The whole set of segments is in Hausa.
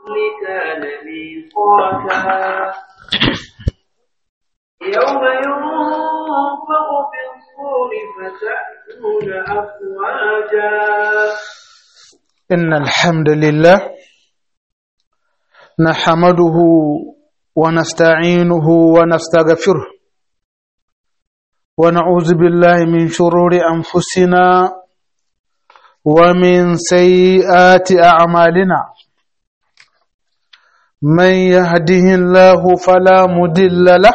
كان ميقاتا يوم ينفق في الصور فتأتون أفواجا إن الحمد لله نحمده ونستعينه ونستغفره ونعوذ بالله من شرور أنفسنا ومن سيئات أعمالنا من يهده الله فلا مدل له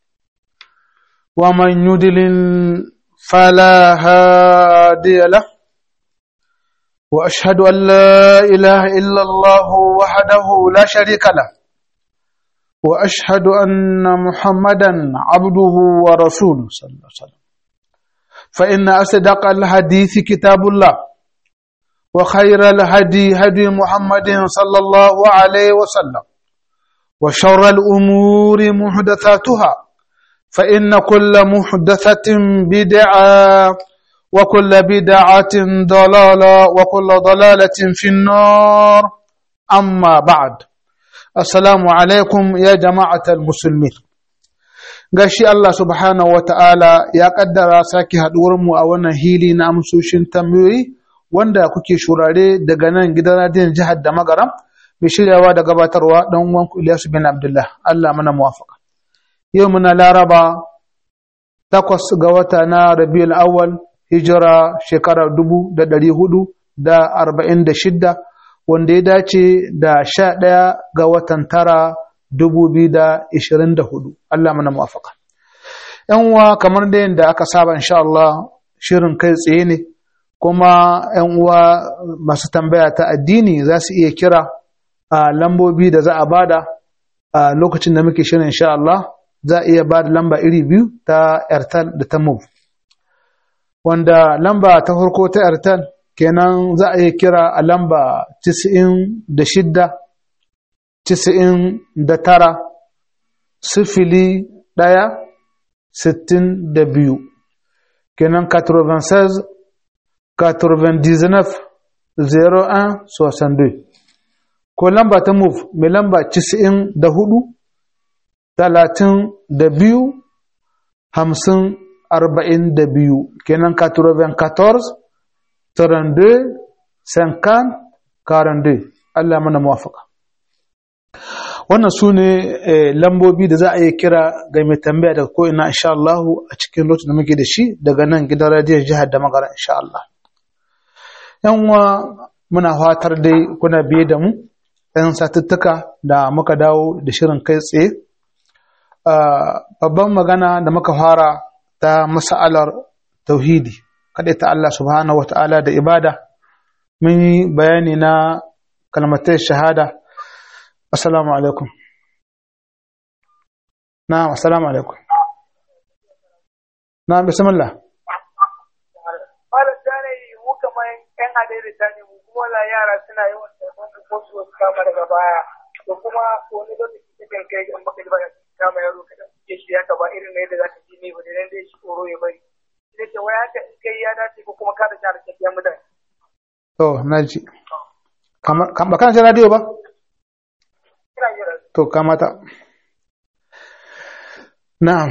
ومن يدلل فلا هادي له واشهد ان لا اله الا الله وحده لا شريك له واشهد ان محمدا عبده ورسوله صلى الله عليه وسلم فان اصدق الحديث كتاب الله وخير الهدي هدي محمد صلى الله عليه وسلم وشر الامور محدثاتها فان كل محدثه بدعه وكل بدعة ضلالة وكل ضلالة في النار أما بعد السلام عليكم يا جماعة المسلمين gashi Allah subhanahu wa ta'ala ya ƙaddara sake haɗuwarmu a wannan hili na amsoshin tambayoyi wanda kuke shurare daga nan gidan radiyon jihar da magaram mai shiryawa da gabatarwa ɗan uwanku Ilyasu bin Abdullah Allah mana muwafaka yau muna laraba takwas ga wata na Rabiul Awwal hijira shekara dubu da ɗari hudu da arba'in da shidda wanda ya dace da sha ɗaya ga watan tara dubu biyu da ishirin da hudu Allah mana muwafaka yan uwa kamar da yadda aka saba insha Allah shirin kai tsaye ne kuma yan uwa masu tambaya ta addini za su iya kira a lambobi da za a bada a lokacin da muke shirin insha Allah za a iya bada lamba iri biyu ta airtel da ta move wanda lamba ta farko ta airtel kenan za a iya kira a lamba 96 99 sifili ɗaya sittin da biyu kenan 96 99 01 62 ko lamba ta move mai lamba 94 talatin da biyu hamsin arba'in da biyu kenan 94 32 50 42 Allah mana muwafaka wannan su ne lambobi da za a yi kira ga mai tambaya daga ko'ina insha Allah a cikin lokacin da muke da shi daga nan gidan radiyon jihar da magana insha Allah yan uwa muna fatar dai kuna biye da mu ɗan satuttuka da muka dawo da shirin kai tsaye babban magana da muka fara ta mas'alar tauhidi kaɗai ta Allah subhanahu wata'ala da ibada mun yi bayani na kalmatai shahada assalamu alaikum na assalamu alaikum na bismillah malam ta ne mu kamar yan adaidaita ne mu kuma la yara suna yawan taimakon da ko su kama daga baya to kuma wani lokaci cikin kai in baka ji ba kama yaro kada ke shi haka ba irin ne da zaka ji ne ba dan dai shi tsoro ya bari sai ce wai haka in kai ya dace ko kuma ka da shara cikin mutane to naji kamar ba kana jin radio ba ina jira to kamata na'am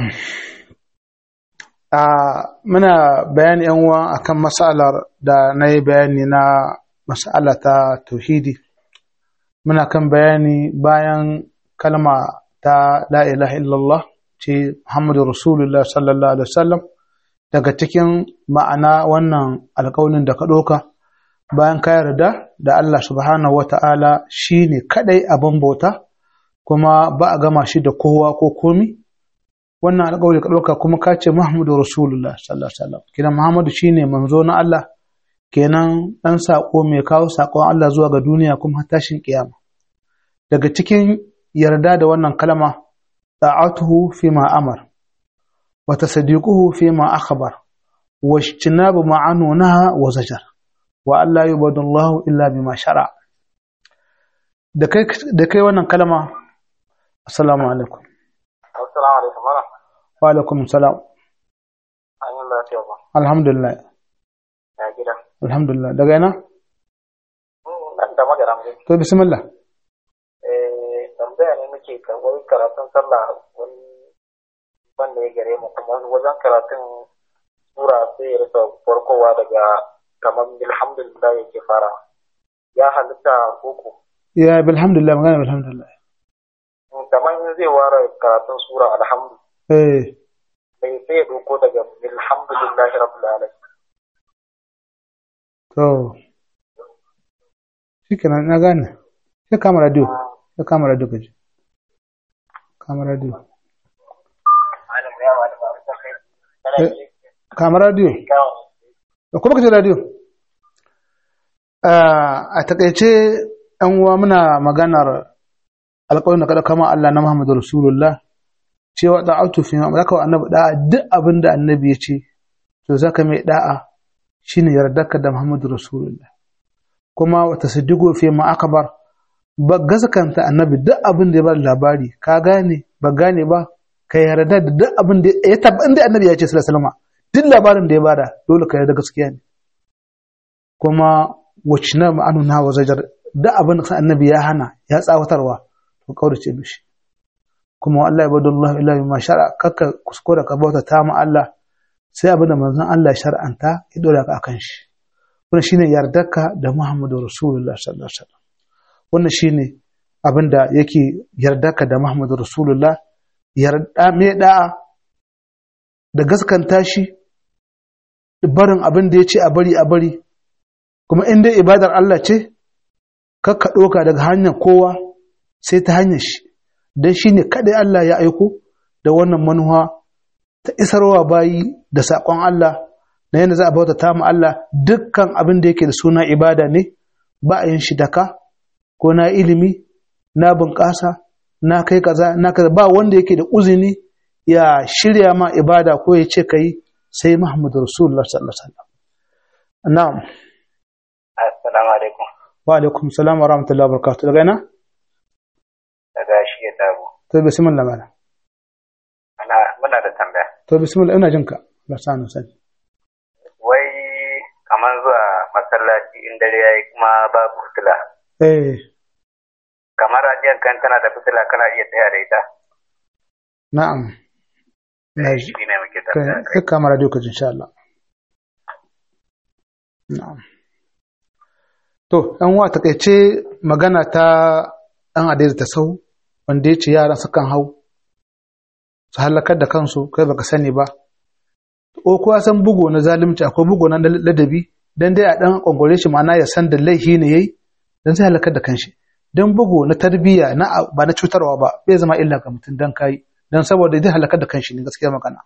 a muna bayani yan uwa akan masalar da na yi bayani na masala ta tauhidi muna kan bayani bayan kalma ta la ilaha illallah ce muhammadu rasulullah sallallahu alaihi wasallam daga cikin ma'ana wannan alƙawalin da ka ɗauka bayan ka yarda da Allah subhanahu wata'ala shi ne kaɗai abin bauta kuma ba a gama shi da kowa ko komi wannan alƙawari ka ɗauka kuma ka ce Muhammadu Rasulullah sallallahu alaihi wasallam kenan Muhammadu shine manzo na Allah kenan ɗan saƙo mai kawo saƙon Allah zuwa ga duniya kuma har tashin kiyama daga cikin yarda da wannan kalma ta'atuhu fi ma amar wa tasdiquhu fi ma akhbar wa ijtinabu ma anhu naha wa zajar wa Allah yubadu Allah illa bima shara da kai da kai wannan kalma assalamu alaikum assalamu alaikum mara wa alaikum salam an yi lafiya ba alhamdulillah ya gida alhamdulillah daga ina nan da magana mu to bismillah muke wai karatun sallah wani wanda ya gare mu kuma wajen karatun sura sai ya rika farkowa daga kamar alhamdulillah yake fara ya halitta koko ya bilhamdulillah magana bilhamdulillah kamar in zai ware karatun sura alhamdu eh sai sai ya doko daga alhamdulillah rabbil alamin to shikenan na gane sai kama radio sai kama radio kaji kama radio kama radio da kuma kace radio a takaice yan uwa muna maganar alƙawarin da kada kama Allah na Muhammadu Rasulullah cewa da'atu fi ma zaka wa annabi da'a duk abin da annabi ya ce to zaka mai da'a shine yardarka da Muhammadu Rasulullah kuma wata siddigo fi ma akbar ba gaskanta annabi duk abin da ya bar labari ka gane ba gane ba ka yarda da duk abin da ya tabba inda annabi ya ce sallallahu alaihi wasallam duk labarin da ya bada dole ka yarda gaskiya ne kuma wacce ma'anu na wa zajar duk abin da annabi ya hana ya tsawatarwa to kaurace mishi kuma Allah ibadu Allah illa bima shar'a kakka kuskura ka bauta ta ma Allah sai abin da manzon Allah ya shar'anta ya dora ka akan shi wannan shine yardarka da Muhammadu Rasulullah sallallahu alaihi wasallam wannan shine abin da yake yardarka da Muhammadu Rasulullah yarda me da'a da gaskanta shi barin abin da ya ce a bari a bari kuma in dai ibadar Allah ce kakka ɗoka daga hanyar kowa sai ta hanyar shi don shi ne kaɗai Allah ya aiko da wannan manuwa ta isarwa bayi da saƙon Allah na yadda za a bauta ta Allah dukkan abin da yake da suna ibada ne ba a yin shi daka ko na ilimi na bunƙasa na kai kaza na kaza ba wanda yake da uzini ya shirya ma ibada ko ya ce ka yi sai Muhammadu Rasulullah sallallahu alaihi wasallam na'am assalamu alaikum wa alaikum salam wa rahmatullahi wa barakatuh daga ina daga shi ya tabo to bismillah mana ana muna da tambaya to bismillah ina jinka Allah sa na sani wai kamar zuwa masallaci in dare yayi kuma babu fitila eh kamar radiyon kan tana da fitila kana iya tsaya da ita na'am na ji shi ne muke kai tambaya kai kama radio ka ji insha Allah na'am to ɗan wa takaice magana ta ɗan adai ta sau wanda ya ce yaran sukan hau su halakar da kansu kai baka sani ba ko kuwa san bugu na zalunci akwai bugu na ladabi dan dai a dan kwangware shi ma'ana ya san da laifi ne yayi dan sai halakar da kanshi dan bugu na tarbiyya na ba na cutarwa ba bai zama illa ga mutum dan kai dan saboda zai halakar da kanshi ne gaskiya magana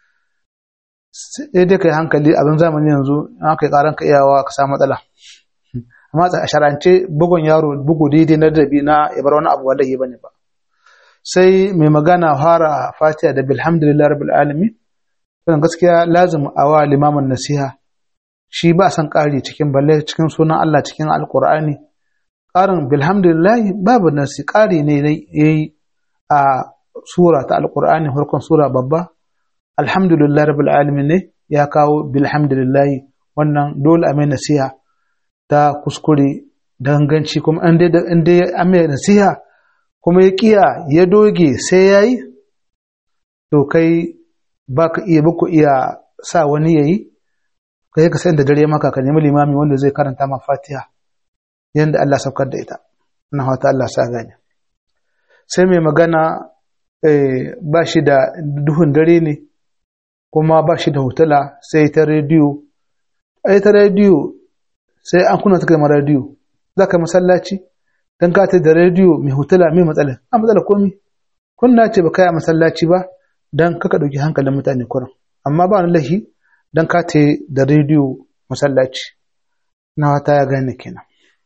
sai dai kai hankali abin zamani yanzu an kai karan ka iyawa ka samu matsala amma a sharance bugun yaro bugu daidai na ladabi na ya bar wani abu wallahi bane ba sai mai magana fara fatiha da bilhamdulillah rabbil alamin wannan gaskiya lazim a wa limamin nasiha shi ba san ƙari cikin balle cikin sunan Allah cikin alkur'ani ƙarin bilhamdulillah babu nasi ƙari ne yayi a sura ta alkur'ani farkon sura babba alhamdulillah rabbil alamin ne ya kawo bilhamdulillah wannan dole a mai nasiha ta kuskure danganci kuma an dai an dai an mai nasiha kuma ya kiya ya doge sai yayi to kai ba ka iya ba ku iya sa wani yayi kai ka san da dare maka ka nemi limami wanda zai karanta ma Fatiha yanda Allah saukar da ita na hawata Allah sa gane sai mai magana eh, ba shi da duhun dare ne kuma ba shi da hotula sai ta rediyo ai ta rediyo sai an kuna ta ma rediyo za ka masallaci dan ka ta da rediyo mai hotula mai matsala a matsala komi kunna ce ba kai a masallaci ba don kaka ɗauki hankalin mutane kurin amma ba wani lahi don ka te da rediyo masallaci na wata ya gane kenan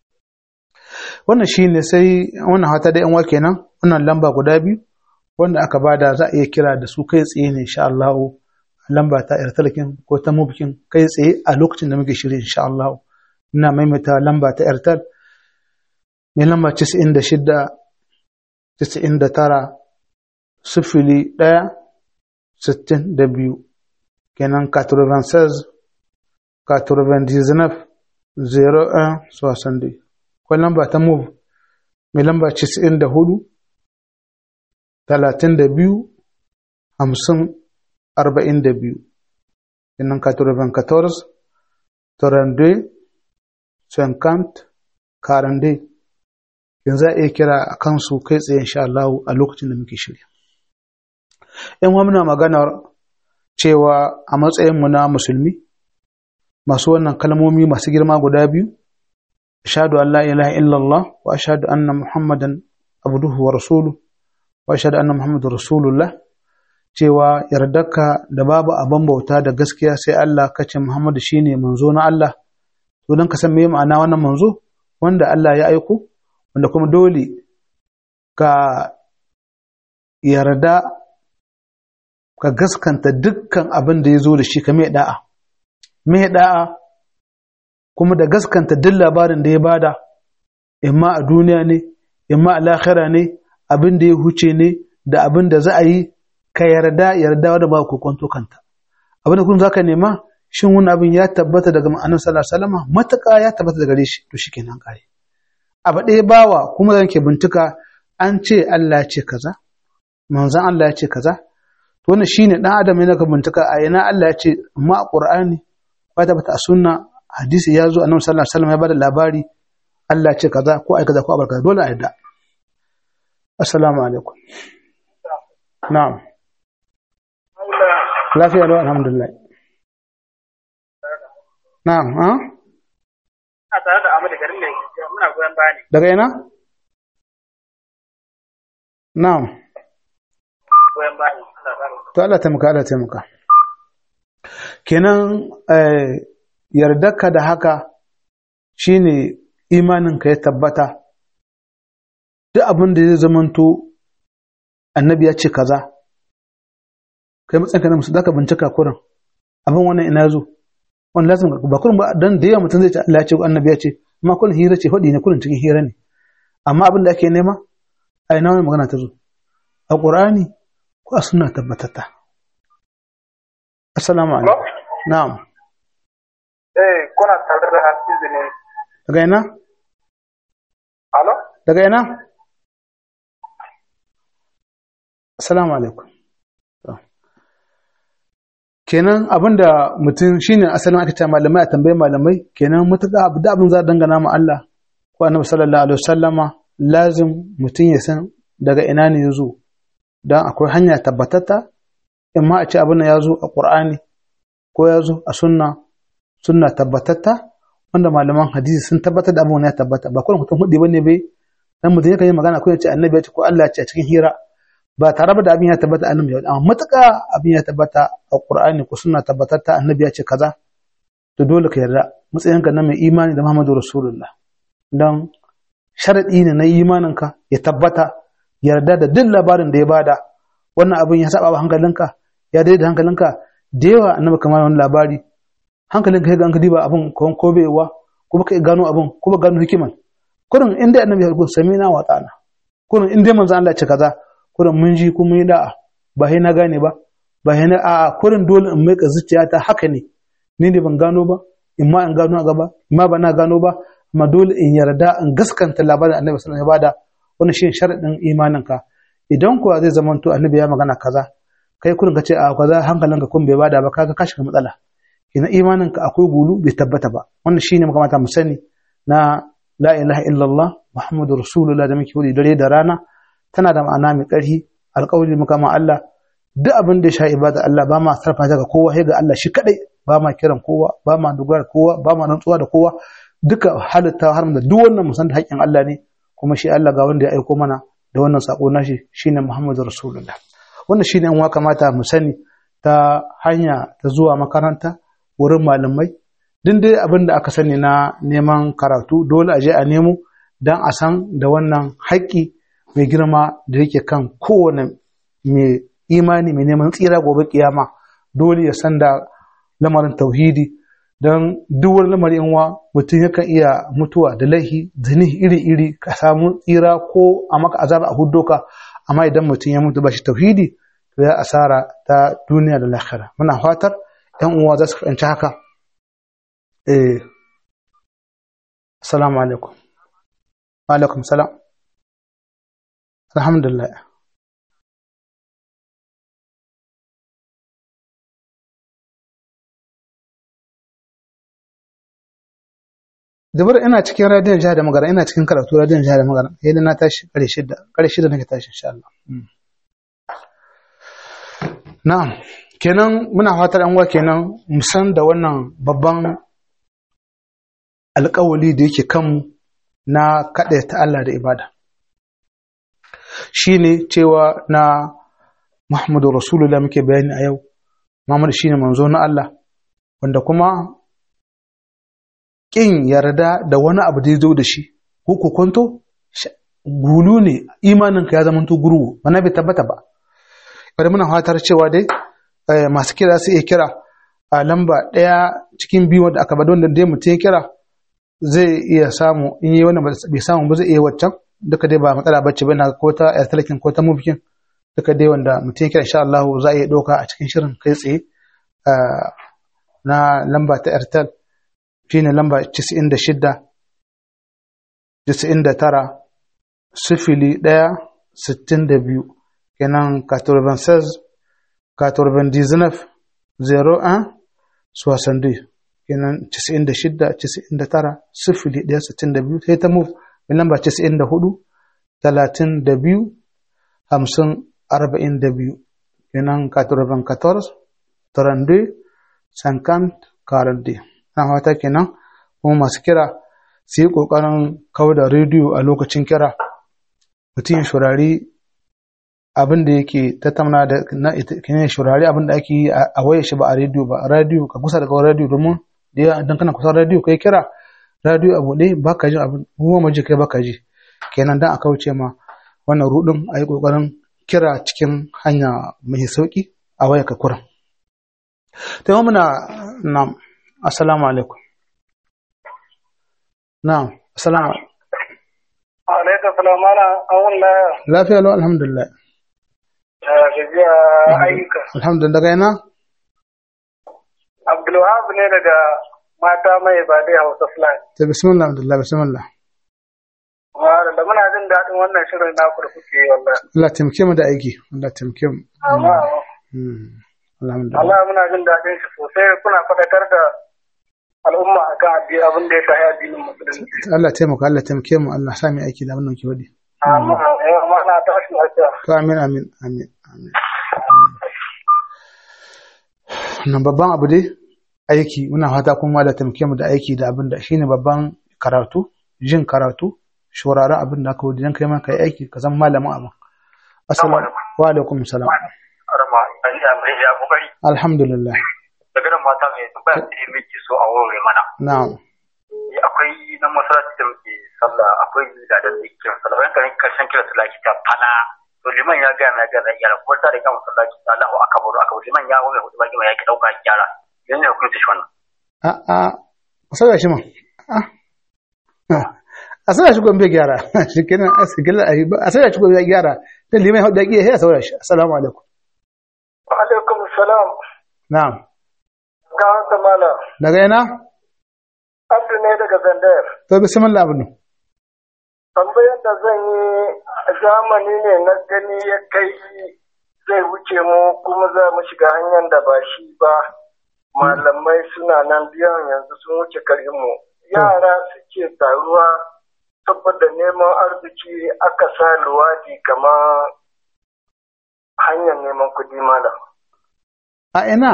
wannan shi ne sai wannan hata da yanwa kenan wannan lamba guda biyu wanda aka bada za a iya kira da su kai tsaye ne insha Allah lamba ta irtalkin ko ta mubikin kai tsaye a lokacin da muke shirye insha Allah ina maimaita lamba ta irtal mai lamba 96 99 sifili ɗaya sittin da biyu kenan 96 99 01 soixante akwai lamba ta move mai lamba 94 talatin da biyu hamsin arba'in da biyu innan katurban kators torande senkant karande yanzu a iya kira a kansu kai tsaye insha Allah a lokacin da muke shirya in muna maganar cewa a matsayinmu na musulmi masu wannan kalmomi masu girma guda biyu ashhadu an la ilaha illallah wa ashhadu anna muhammadan abduhu wa rasuluhu wa ashhadu anna muhammadar rasulullah cewa yardarka da babu abin bauta da gaskiya sai Allah kace Muhammadu shine manzo na Allah to dan ka san me ma'ana wannan manzo wanda Allah ya aiko wanda kuma dole ka yarda ka gaskanta dukkan abin da ya zo da shi ka mai da'a mai da'a kuma da gaskanta duk labarin da ya bada imma a duniya ne imma a lahira ne abin da ya huce ne da abin da za a yi ka yarda yarda wadda ba ku kwanto kanta abin da kun zaka nema shin wani abin ya tabbata daga ma'anar sallallahu alaihi wasallam matuƙa ya tabbata daga gare shi to shikenan kare abu ɗaya bawa kuma zan ke bintuka an ce Allah ya ce kaza manzon Allah ya ce kaza to wannan shine dan adam ne ka bintuka a ina Allah ya ce amma a Qur'ani ba tabbata a sunna hadisi ya zo annabi sallallahu alaihi wasallam ya bada labari Allah ya ce kaza ko ai kaza ko abar kaza dole a yarda assalamu alaikum na'am lafiya lau alhamdulillah na'am ha a tare da Ahmadu garin mai muna goyon baya ne daga ina na'am goyon baya ne to Allah taimaka Allah taimaka kenan yardarka da haka shine imaninka ya tabbata duk abin da zai zamanto annabi ya ce kaza kai matsayinka na musu zaka bincika kurin abin wannan ina zo wani lazim ba kurin ba dan da yawa mutum zai ce Allah ya ce annabi ya ce amma kullum hira ce hudi ne kullum cikin hira ne amma abin da ake nema a ina wani magana ta zo a qur'ani ko a sunna tabbatata assalamu alaikum na'am eh kuna tare da Hafizu ne daga ina alo daga ina assalamu alaikum kenan abinda mutum shine asalin aka ce malamai a tambayi malamai kenan mutuka abu da abin za a dangana ma Allah ko annabi sallallahu alaihi wasallama lazim mutum ya san daga ina ne ya zo don akwai hanya tabbatatta in ma a ce abin ya zo a Qur'ani ko ya zo a sunna sunna tabbatatta wanda malaman hadisi sun tabbatar da abin ya tabbata ba kullum mutum hudu bane bai dan mutum yakan yi magana ko ya ce annabi ya ce ko Allah ya ce a cikin hira ba tare da abin ya tabbata annabi ya amma matuƙa abin ya tabbata a Qur'ani ko sunna tabbatatta annabi ya ce kaza to dole ka yarda matsayinka na mai imani da Muhammadu Rasulullah dan sharadi ne na imaninka ya tabbata yarda da duk labarin da ya bada wannan abin ya saba wa hankalinka ya daidai da hankalinka da yawa annabi kamar wani labari hankalinka ya ga an ka diba abin ko ko baiwa ko baka gano abin ko ba gano hikiman kurin inda annabi ya rubuta samina wa ta'ala kurin inda manzo Allah ya ce kaza kurin mun ji kuma yi da'a ba sai na gane ba ba sai na a'a kurin dole in mai zuciyata haka ne ni ne ban gano ba in ma in gano a gaba in ma ba na gano ba amma dole in yarda in gaskanta labarin annabi sallallahu alaihi wasallam ya bada wannan shi sharadin imaninka idan kuwa zai zama to annabi ya magana kaza kai kurin ka ce a kaza hankalinka kun bai bada ba kaga ka shiga matsala ina imaninka akwai gulu bai tabbata ba wannan shine muka mata mu sani na la ilaha illallah muhammadur rasulullah da muke wuri dare da rana tana da ma'ana mai ƙarfi alƙawari muka ma Allah duk abin da ya sha ibada Allah ba ma sarfa ga kowa sai ga Allah shi kadai ba ma kiran kowa ba ma dogara kowa ba ma rantsuwa da kowa duka halitta har da duk wannan musan da haƙƙin Allah ne kuma shi Allah ga wanda ya aiko mana da wannan sako nashi shine Muhammadu Rasulullah wannan shine an wa kamata mu sani ta hanya ta zuwa makaranta wurin malamai din dai abin da aka sani na neman karatu dole a je a nemo dan a san da wannan haƙƙi mai girma da yake kan kowane mai imani mai neman tsira gobe kiyama dole ya san da lamarin tauhidi don duk wani lamarin yanwa mutum yakan iya mutuwa da laihi zini iri-iri ka samu tsira ko a maka azaba a huddoka amma idan mutum ya mutu ba shi tauhidi to ya asara ta duniya da lahira muna fatar yan uwa za su fahimci haka eh assalamu alaikum wa alaikum salam alhamdulillah Zubar ina cikin radiyon jihar da magana ina cikin karatu radiyon jihar da magana yadda na tashi kare shida kare shida nake tashi insha Allah. Mm. Na'am kenan muna fatar an wa kenan mu san da wannan babban alƙawali da yake kanmu na kaɗa ta Allah da ibada. Shi ne cewa na Muhammadu Rasulullah muke bayani a yau, Muhammadu shi ne manzo na Allah, wanda kuma ƙin yarda da wani abu da ya zo da shi, ko kokonto, gulu ne imaninka ya zama to guru, wani bai tabbata ba. Bari muna fatar cewa dai masu kira su iya kira a lamba ɗaya cikin biyu wanda aka bada wanda dai mutum ya kira zai iya samu in yi wannan bai samu ba zai iya waccan duka dai ba matsala bacci ba na ko ta yar talakin ko ta mubikin duka dai wanda mutum kira insha Allah za a iya ɗauka a cikin shirin kai tsaye na lamba ta airtel shine lamba 96 99 sifili ɗaya sittin da biyu kenan 96 99 01 62 kenan 96 99 sifili ɗaya sittin da biyu sai ta move mai lamba 94 32 hamsin arba'in da biyu kenan 94 32 50 40 na fata kenan kuma masu kira su yi ƙoƙarin kawo da rediyo a lokacin kira mutum ya shurari abin da yake tattauna da na kenan shurari abin da ake yi a waye shi ba a rediyo ba a rediyo ka kusa daga rediyo domin da idan kana kusa rediyo kai kira rediyo abu ɗaya ba ka ji abin ruwa maji kai ba ka ji kenan dan a kauce ma wannan rudin a yi ƙoƙarin kira cikin hanya mai sauƙi a waya ka kuran. Ta yi muna na assalamu alaikum. Na assalamu alaikum. Alaikum salam ana awun laya. Lafiya lau alhamdulillah. Gajiya ayyuka. Alhamdulillah daga yana? Abdulwahab ne daga mata mai ba dai Hausa Fulani. Ta bismillah alhamdulillah bismillah. da muna jin daɗin wannan shirin naku da kuke yi wallahi. Allah taimake mu da aiki. Allah taimake mu. Amma Hmm. Alhamdulillah. Allah muna jin daɗin shi sosai kuna faɗakar da al'umma akan addini abin da ya shafi addinin musulunci. Allah taimaka Allah taimake mu Allah sa mu aiki da abin da muke wadi. Amma amma na tashi lafiya. To amin amin amin amin. Nan babban abu dai aiki muna fata kuma da taimake mu da aiki da abin da shine babban karatu jin karatu shuraren abin da aka wuce don kai ma kai aiki ka zama malamin abin. Assalamu wa alaikum salam. Arama, an yi amai ya kokari. Alhamdulillah. Daga nan mata mai tambaya ce miki so a wurin mana. Na'am. Ni akwai na masallaci da muke sallah akwai da da ke kiran sallah bayan kan karshen kiran sallah ki ta fala. To liman ya ga na ga da yara kuma ta da kan masallaci Allahu akbar akbar liman ya wani hudu baki mai yake dauka gyara. Yanzu ne hukunci shi wannan. A a a sauya shi man. A sauya shi gombe gyara. Shi kenan a sigila a yi a sauya shi gombe gyara. Dan liman ya hudu ya sai a sauya shi. Assalamu alaikum. Wa alaikum salam. Na'am. Ga wata mala. Daga yana? Abdu ne daga Zandayar. To bismillah abin. Tambayar da zan yi zamani ne na gani ya kai zai wuce mu kuma za mu shiga hanyar da ba shi ba. Malamai suna nan biyan yanzu sun wuce mu. Yara suke taruwa saboda neman arziki aka sa luwadi kamar hanyar neman kuɗi malam. A ina?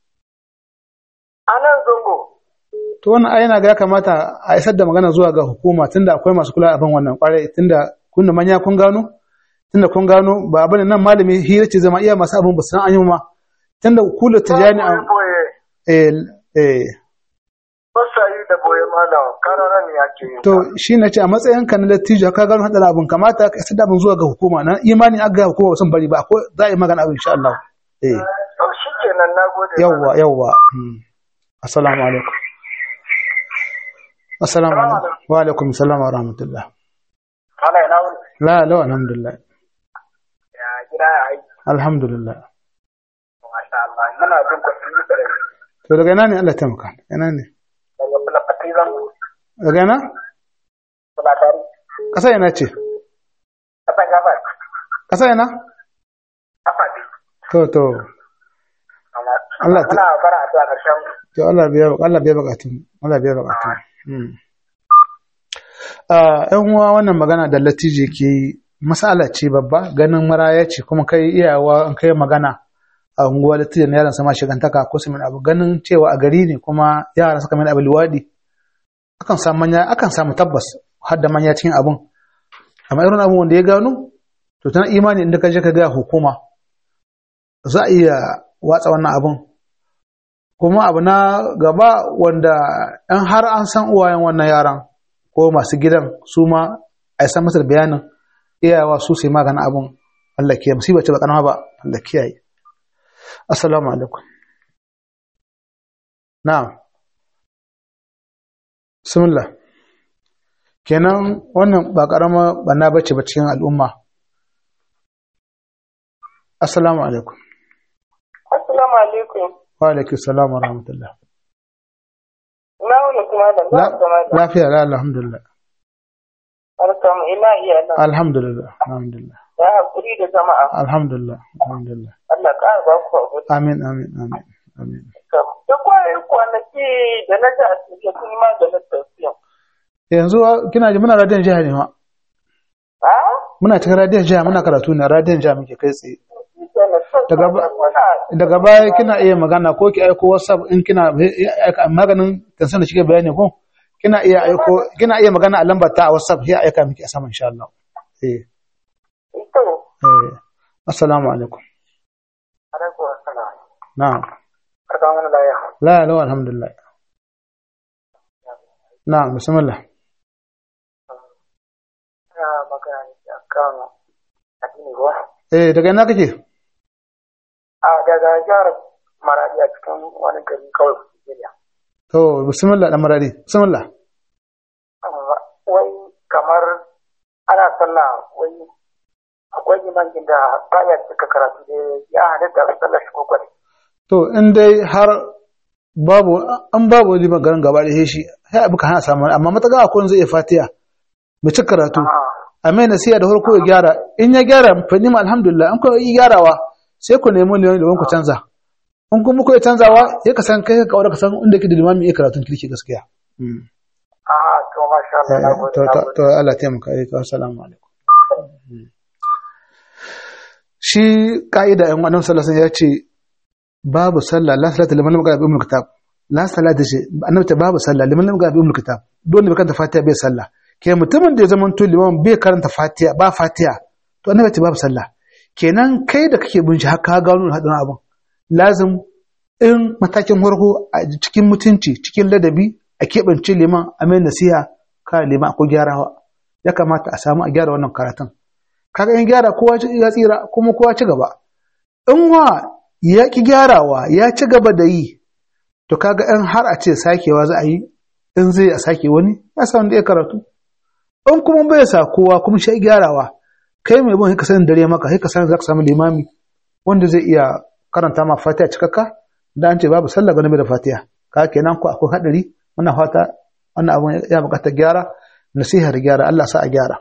A nan zango. To wannan ai yana ga ya kamata a isar da magana zuwa ga hukuma tunda akwai masu kula abin wannan kwarai tunda kun da manya kun gano tunda kun gano ba abin nan malami hira ce zama iya masu abin ba san an yi ma tunda kula tijani a boye eh eh Basa yi da boye malam karara ne ake yin to shi na ce a matsayin ka na dattijo ka gano hadar abin kamata ka isar da abin zuwa ga hukuma na imani aka ga hukuma ba san bari ba ko za a yi magana abin insha Allah eh To shi kenan na gode. yawwa yawwa Hmm. assalamu alaikum assalamu alaikum wa alaikum assalam wa rahmatullah Ana ina wuni. la la alhamdulillah Ya gida ya aiki. alhamdulillah Masha Allah. Muna jin kwatanni da rai. to daga ina ne Allah ya taimaka ina ne Daga fulafati zan daga ina fulatari. ƙasa ina ce Kasan gabas. ƙasa ina Afati. to to Allah ta Muna fara a zuwa ƙarshen to Allah biya Allah biya bukatun Allah biya bukatun hmm yan uwa wannan magana da latije ke yi masala ce babba ganin maraya ce kuma kai iyawa in kai magana a unguwa latije na yaran sama shigantaka ko su abu ganin cewa a gari ne kuma yara suka mai abu liwadi akan samu manya akan samu tabbas har da manya cikin abun amma irin abun wanda ya gano to tana imani inda ka je ka ga hukuma za a iya watsa wannan abun kuma abu na gaba wanda in har an san uwayen wannan yaran ko masu gidan su ma a san masa bayanin iyawa su sai maganin abun Allah kiyaye musiba ce ba kanama ba Allah kiyaye assalamu alaikum na'am bismillah kenan wannan ba karama banna bace ba cikin al'umma assalamu alaikum Assalamu alaikum. wa alaikum salam wa rahmatullah Na wani kuma da za su zama da lafiya la alhamdulillah barkamu ina iya nan. alhamdulillah alhamdulillah Ya haƙuri da jama'a. alhamdulillah alhamdulillah Allah ƙara ba ku haƙuri. amin amin amin amin Da kwaye kwanaki da na ji a cikin sun ma da na tafiya. yanzu kina ji muna radiyon jiha ne ma Ha? muna cikin radiyon jiha muna karatu ne radiyon jiha muke kai tsaye Shi ke na son Daga ba- muna- daga baya kina iya magana ko ki aiko whatsapp in kina aika maganin tansan da shige bayani ko kina iya aiko kina iya magana a lambar ta a whatsapp ya aika miki a sama insha Allah eh Ito. eh assalamu alaikum Alaikum assalam. na'am Barkan wani laya. la la alhamdulillah na'am bismillah Ina magana ne a kan addini ruwa. eh daga ina kake A daga jihar Maradi a cikin wani gari kawai Nigeria. to bismillah dan maradi bismillah Amma Wai kamar ana sallah wai akwai limanin da baya cika karatu da ya halitta a sallar shi ko kwari. to in dai har babu an babu liman garin gaba da shi sai abu ka hana samu amma mataga akwai wanda zai iya fatiya mu ci karatu a mai nasiha da farko ya gyara in ya gyara fa nima alhamdulillah in ku yi gyarawa sai ku nemi liman da ku canza in kuma ku yi canzawa ya ka san kai ka kaura ka san inda ke da limami ya karatun kirki gaskiya Mm. A'a, to masha Allah, na Eh, gode, to na to gode. to Allah taimaka eh ka assalamu alaikum Mm. shi ka'ida in annabi sallallahu alaihi wasallam ya ce babu sallah la salata liman lam yaqra bi ummul kitab la salata ce annabi ta babu sallah liman lam yaqra bi ummul kitab dole bai karanta fatiha bai sallah ke mutumin da ya zama to liman bai karanta fatiha ba fatiha to annabi ta babu sallah kenan kai da kake bin shi haka ka gano hadin abun lazim in matakin farko a cikin mutunci cikin ladabi a keɓance liman a mai nasiha ka liman ko gyarawa ya kamata a samu a gyara wannan karatun kaga in gyara kowa ya tsira kuma kowa ci gaba in wa ya ki gyarawa ya ci gaba da yi to kaga in har a ce sakewa za a yi in zai a sake wani ya sa wanda ya karatu in kuma bai sa kowa kuma shi gyarawa kai mai bin ka sanin dare maka sai ka san za ka samu limami wanda zai iya karanta ma fatiha cikakka da an ce babu sallah ga da fatiha ka kenan ko akwai hadari muna fata wannan abun ya bukatar gyara nasihar gyara Allah sa a gyara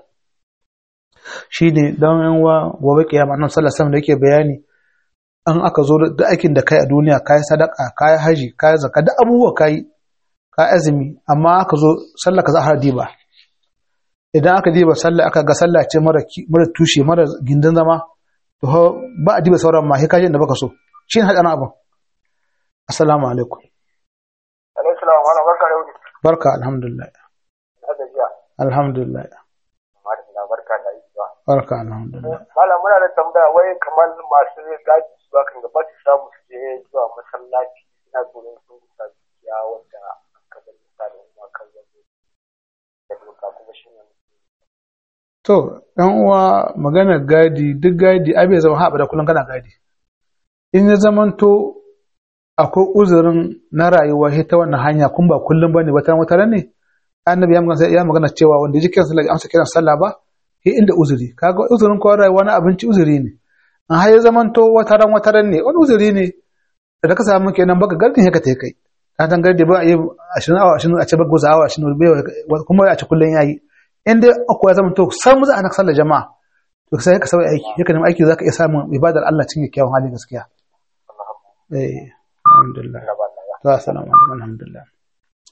shine dan yan wa gobe kiyama annabi sallallahu alaihi wasallam da yake bayani an aka zo da aikin da kai a duniya kai sadaka kai haji kai zakka da abubuwa kai kai azumi amma aka zo sallah ka za a diba idan aka diba sallah aka ga sallah ce mara mara tushe mara gindin zama to ba a diba sauran ma sai kaje da baka so shine hadarin abun assalamu alaikum Alaihi salam, wani barka da wuni. barka alhamdulillah Na gajiya. alhamdulillah Madalla, barka da ayyuka. barka alhamdulillah Malam muna da tambaya wai kamar masu gaji su kan gaba su samu su je zuwa masallaci ina tsoron sun gusa dukiya wanda aka bari misalin kuma kan yanzu da doka kuma shi ne To, ɗan uwa maganar gadi, duk gadi, ai bai zama haɓa da kullum kana gadi. In ya zamanto akwai uzurin na rayuwa shi ta wannan hanya kun ba kullum ba ne ba ta wata ne, annabi ya magana ya magana cewa wanda ji kiran sallah amsa kiran sallah ba, shi inda uzuri. Kaga uzurin ko rayuwa na abinci uzuri ne. An har ya zamanto wata ran wata ran ne, wani uzuri ne da ka samu kenan baka gardin haka ta kai. Ka san gardi ba a yi ashirin awa ashirin a ce ba goza awa ashirin kuma a ce kullum ya yi. in dai akwai ya zama to san mu za a na sallar jama'a to sai ka sauya aiki yaka nemi aiki za ka iya samun ibadar Allah cikin kyakkyawan hali gaskiya eh alhamdulillah to assalamu alaikum alhamdulillah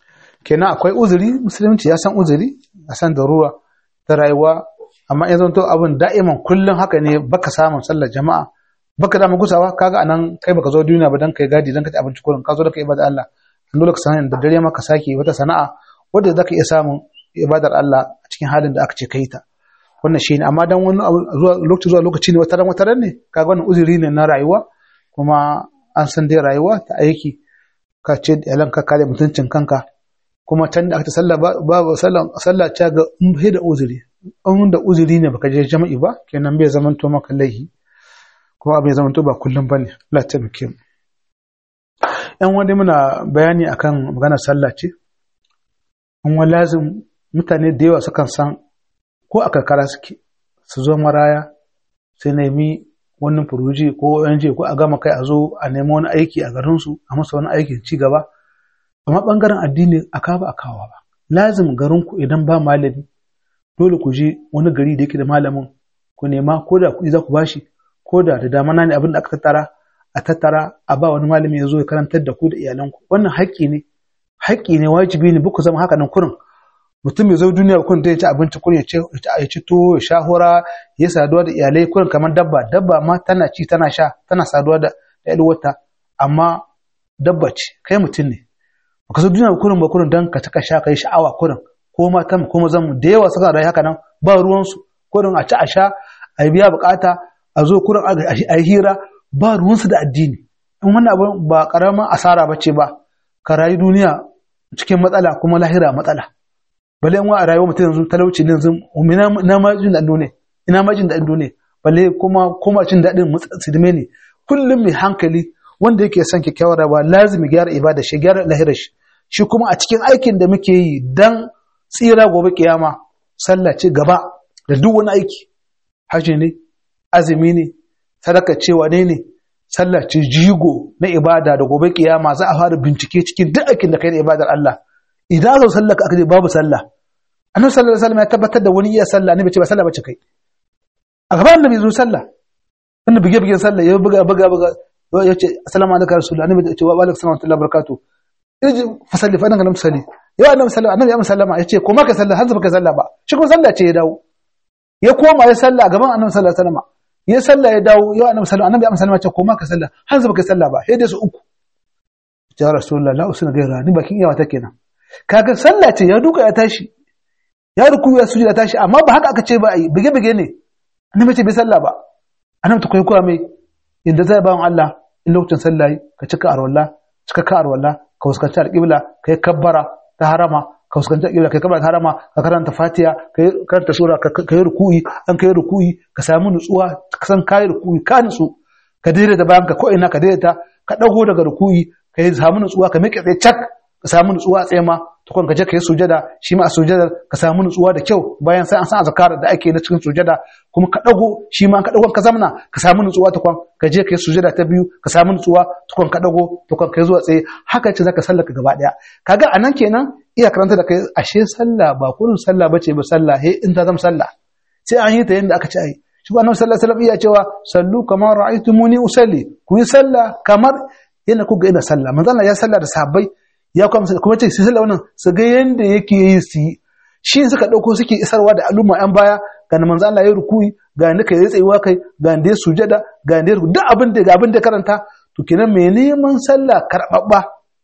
kenan akwai uzuri musulunci ya san uzuri a san darura ta rayuwa amma ya zanto abin da'iman kullum haka ne baka samun sallar jama'a baka da gusawa kaga anan kai baka zo duniya ba dan kai gadi dan ka ci abinci kullum ka zo da kai ibada Allah an dole ka san da dare ma ka sake wata sana'a wanda zaka iya samun ibadar Allah a cikin halin da aka ce kai ta wannan shine amma dan wani zuwa lokaci zuwa lokaci ne wata ran wata ran ne kaga wannan uzuri ne na rayuwa kuma an san dai rayuwa ta aiki ka ce yalan ka kare mutuncin kanka kuma can da aka sallah babu sallah sallah ta ga in bai da uzuri in da uzuri ne baka je jama'i ba kenan bai zaman to maka laihi kuma abin zaman to ba kullum bane Allah ta muke mu yan wani muna bayani akan maganar sallah ce an wa lazim mutane da yawa sukan san ko a karkara suke su zo maraya sai nemi wannan furuji ko ONG ko a gama kai a zo a nemi wani aiki a garinsu a masa wani aikin ci gaba amma bangaren addini a kawo a kawo ba lazim garinku idan ba malami dole ku je wani gari da yake da malamin ku nema ko da kuɗi za ku bashi ko da da damana ne abin da aka tattara a tattara a ba wani malami ya zo ya karantar da ku da iyalanku wannan haƙƙi ne haƙƙi ne wajibi ne buku zama haka nan kurin mutum ya zo duniya kun da ya ci abinci kun ya ci tuwo ya sha hura ya saduwa da iyalai kun kamar dabba dabba ma tana ci tana sha tana saduwa da wata amma dabba ce kai mutum ne baka zo duniya kurin ba kurin dan ka taka sha kai sha'awa kurin ko mata ko mazan mu da yawa suka rayu haka nan ba ruwan su kurin a ci a sha a biya bukata a zo kurin a yi hira ba ruwan su da addini in wannan abu ba karamin asara bace ba ka rayu duniya cikin matsala kuma lahira matsala balle in wa a rayuwar mutum yanzu talauci ne yanzu ina ma jin daɗin ne ina ma jin daɗin ne balle kuma kuma jin daɗin sidime ne kullum mai hankali wanda yake son kyakkyawar rayuwa lazimi gyara ibada shi gyara lahirar shi shi kuma a cikin aikin da muke yi dan tsira gobe kiyama sallah ce gaba da duk wani aiki haji ne azumi ne sadaka cewa ne ne sallah ce jigo na ibada da gobe kiyama za a fara bincike cikin duk aikin da kai da ibadar Allah idan zo sallah ka aka babu sallah annabi sallallahu alaihi wasallam ya tabbatar da wani iya sallah ne bace ba sallah bace kai a gaban annabi zo sallah wanda bige bigen sallah ya buga buga buga ya ce assalamu alaikum rasulullah annabi ya ce wa alaikum assalam wa barakatuh irji fa salli fa annabi salli ya annabi sallallahu annabi ya sallama ya ce ko ma ka sallah har ka sallah ba shi kuma sallah ce ya dawo ya koma ya sallah gaban annabi sallallahu alaihi wasallam ya sallah ya dawo ya annabi sallallahu annabi ya sallama ya ce ko ma ka sallah har ka sallah ba sai dai su uku ya rasulullah la usna gaira ni bakin iyawa ta kenan kaga sallah ce ya duka ya tashi ya ruku ya sujud ya tashi amma ba haka aka ce ba ai bige bige ne annabi ce bai sallah ba annabi ta koyi koya mai inda zai bawan Allah in lokacin sallah ka cika arwalla cika ka arwalla ka fuskanci alƙibla ka yi kabbara ta harama ka fuskanci alƙibla ka yi kabbara ta harama ka karanta fatiha ka yi karanta sura ka yi ruku'i an ka yi ruku'i ka samu nutsuwa ka san ka yi ruku'i ka nutsu ka daidaita bayan ka ko ina ka daidaita ka dago daga ruku'i ka yi samu nutsuwa ka miƙe tsaye cak ka samu nutsuwa a tsaye ma tukun ka je ka yi sujada shi ma a sujadar ka samu nutsuwa da kyau bayan sai an san azkar da ake na cikin sujada kuma ka dago shi ma ka dago ka zamna ka samu nutsuwa tukun ka je ka yi sujada ta biyu ka samu nutsuwa tukun ka dago tukun ka yi zuwa tsaye haka ce zaka sallaka gaba daya kaga anan kenan iya karanta da kai ashe sallah ba kullun sallah bace ba sallah he in ta zama sallah sai an yi ta yanda aka ce ai shi annabi sallallahu alaihi wasallam iya cewa sallu kamar ra'aytumuni usalli ku yi sallah kamar yana ku ga ina sallah manzo Allah ya sallah da sahabbai ya kuma kuma ce su sallah wannan su ga yanda yake yi su yi shi suka dauko suke isarwa da al'umma yan baya ga manzo Allah ya rukuyi ga ni kai tsayuwa kai ga ni sujada ga ni duk abin da ga abin da karanta to kenan me neman sallah karbabba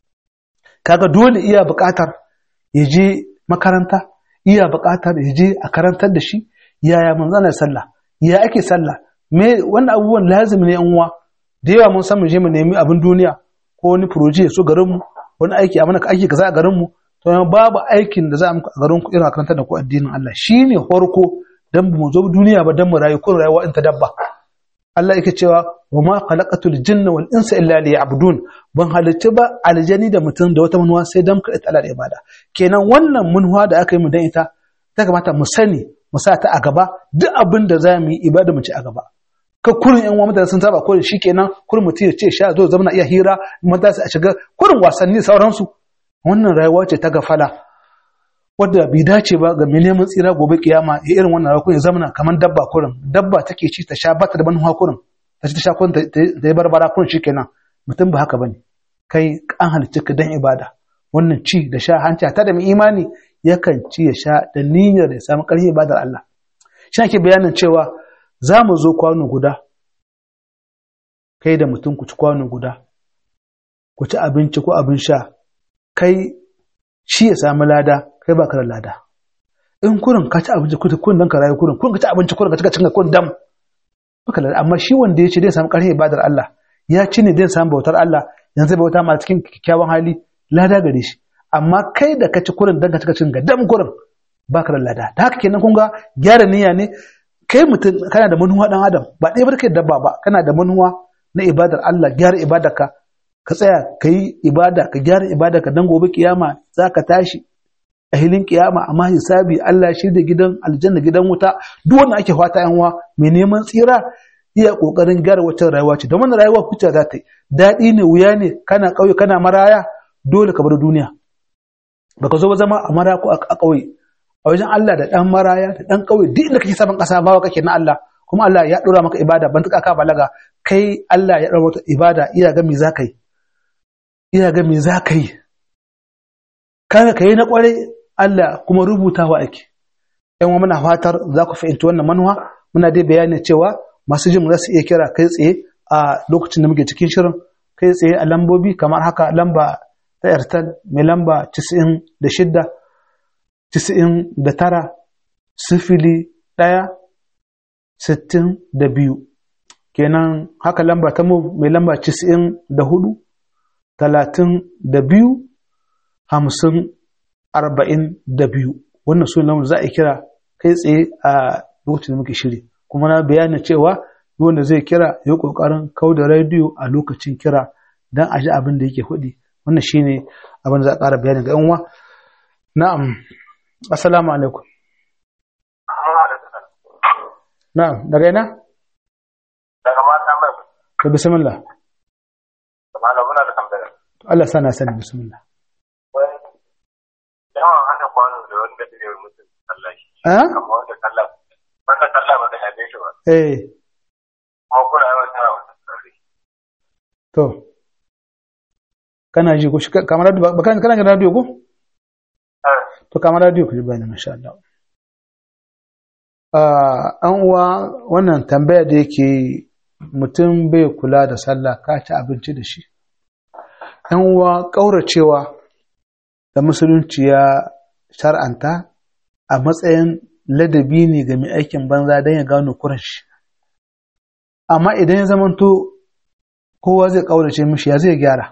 kaga dole iya buƙatar ya je makaranta iya buƙatar ya je a karantar da shi yaya manzo Allah sallah ya ake sallah me wannan abubuwan lazimi ne yan uwa da yawa mun san mu je mu nemi abin duniya ko wani proje ya so garin mu wani aiki a mana aiki kaza a garin mu to babu aikin da za a muku a garin ku irin karantar da ku addinin Allah shine farko dan mu zo duniya ba dan mu rayu ko rayuwa in ta dabba Allah yake cewa wa ma khalaqatul jinna wal insa illa liya'budun ban halicci ba aljani da mutum da wata manuwa sai dan kaɗai Allah da ibada kenan wannan manuwa da aka yi mu dan ita ta kamata mu sani mu sa ta a gaba duk abin da za mu yi ibada mu ci a gaba ka kurin yan mutane sun saba kurin shikenan kurin mutum ya ce sha zo zama iya hira mata su a shiga kurin wasanni sauransu wannan rayuwa ce ta gafala wadda bai dace ba ga mai neman tsira gobe kiyama ya irin wannan rayuwa ya zama kamar dabba kurin dabba take ci ta sha bata da manuwa kurin ta ci ta sha kurin ta yi barbara kurin shikenan mutum ba haka bane kai an halicci ka dan ibada wannan ci da sha hanci ta da mai imani yakan ci ya sha da niyyar da ya samu ƙarfi ibadar Allah shi ake bayanin cewa za mu zo kwano guda kai da mutum ku ci kwano guda ku ci abinci ko abin sha kai shi ya samu lada kai ba ka da lada in kurin ka ci abinci kurin dan ka rayu kurin kurin ka ci abinci kurin ka cika cin kurin dam baka lada amma shi wanda ya ce zai samu ƙarfi ibadar Allah ya ci ne zai samu bautar Allah yanzu bauta ma cikin kyakkyawan hali lada gare shi amma kai da ka ci kurin dan ka cika cin ga dam kurin baka da lada da haka kenan kun ga gyara niyya ne kai mutum kana da manuwa dan adam ba ɗaya barkai dabba ba kana da manuwa na ibadar Allah gyara ibadarka ka tsaya ka yi ibada ka gyara ibadarka dan gobe kiyama za ka tashi a hilin kiyama amma hisabi Allah shi da gidan aljanna gidan wuta duk wanda ake fata yan uwa mai neman tsira iya kokarin gyara wata rayuwa ce don wannan rayuwa kuce za ta yi daɗi ne wuya ne kana ƙauye kana maraya dole ka bar duniya baka zo ba zama a mara ko a ƙauye a wajen Allah da ɗan maraya da ɗan ƙauye duk inda kake saman ƙasa bawa kake na Allah kuma Allah ya ɗora maka ibada ban tuka ka balaga kai Allah ya ɗora maka ibada iya ga me za ka yi iya ga me za ka yi kaga ka yi na ƙwarai Allah kuma rubutawa ake yan muna fatar za ku fahimci wannan manuwa muna dai bayani cewa masu jin za su iya kira kai tsaye a lokacin da muke cikin shirin kai tsaye a lambobi kamar haka lamba ta airtel mai lamba 96 tisa'in da tara sifili ɗaya sittin da biyu kenan haka lamba ta mai lamba tisa'in da hudu talatin da biyu hamsin arba'in da biyu wannan su lamar za a kira kai tsaye a lokacin da muke shiri kuma na bayanin cewa wanda zai kira ya kokarin kau da rediyo a lokacin kira don a ji abin da yake hudi wannan shine abin da za a ƙara bayanin ga 'yan uwa na'am Assalamu alaikum. Na'am, daga ina? Daga mata mai. To bismillah. Malam muna da tambaya. Allah sana sani bismillah. Wai yawan hana kwano da wanda da yau mutum sallah shi. Eh? Kamar wanda sallah wanda sallah ba ta yabe shi ba. Eh, Kuma kuna yawan tara wata sarri. to. Kana ji ko shi kamar radio ba kana kana jin radio ko? Eh. To kamar radio ku ji bayani masha Allah. Ah, an uwa wannan tambaya da yake mutum bai kula da sallah ka ci abinci da shi. ‘Yan uwa ƙauracewa da musulunci ya shar'anta a matsayin ladabi ne ga mai aikin banza don ya gano kuran shi. Amma idan ya zamanto kowa zai ƙaurace mishi ya zai gyara.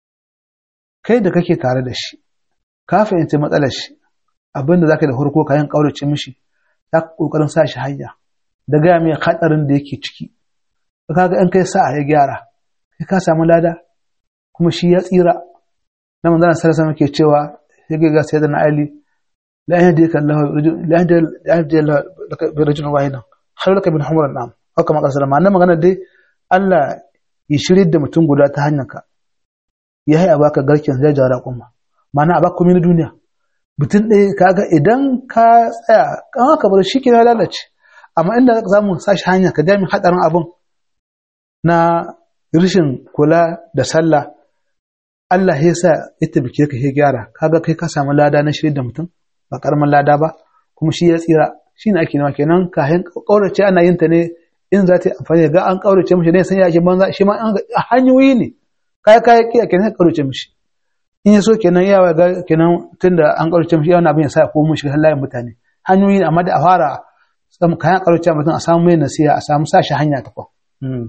Kai da kake tare da shi, ka fahimci matsalar shi, abinda za ka da farko kayan ƙaurace mishi, za ka ƙoƙarin sa shi hanya, da gaya mai haɗarin da yake ciki. Ka ga in kai sa'a ya gyara, kai ka samu lada, kuma shi ya tsira. Na manzana sarasa muke cewa, ya ga sai da na Ali, la yahdika Allah la yahdika Allah bi rajulin wahidan khairu laka min humr al-am haka kama kasar ma magana dai Allah ya shirye da mutum guda ta hanyar ka ya yi a baka garken zai jara kuma ma'ana a baka komai na duniya mutum ɗaya kaga idan ka tsaya kan haka bar shi kina lalace amma inda za mu sashi hanya ka jami hadarin abun na rashin kula da sallah Allah ya sa ya tabbike ka ya gyara kaga kai ka samu lada na shirye da mutum ba karamin lada ba kuma shi ya tsira shi ne ake nawa kenan kayan ƙaurace ana yin ta ne in za ta yi amfani ga an ƙaurace mishi ne san ya ake banza shi ma hanyoyi ne kaya kaya kiya kenan ƙaurace mishi in ya so kenan yawa ga kenan tunda an ƙaurace mishi yawan abin ya sa ko mishi layin mutane hanyoyi ne amma da a fara kayan ƙaurace mutum a samu mai nasiha a samu sa shi hanya ta kwa.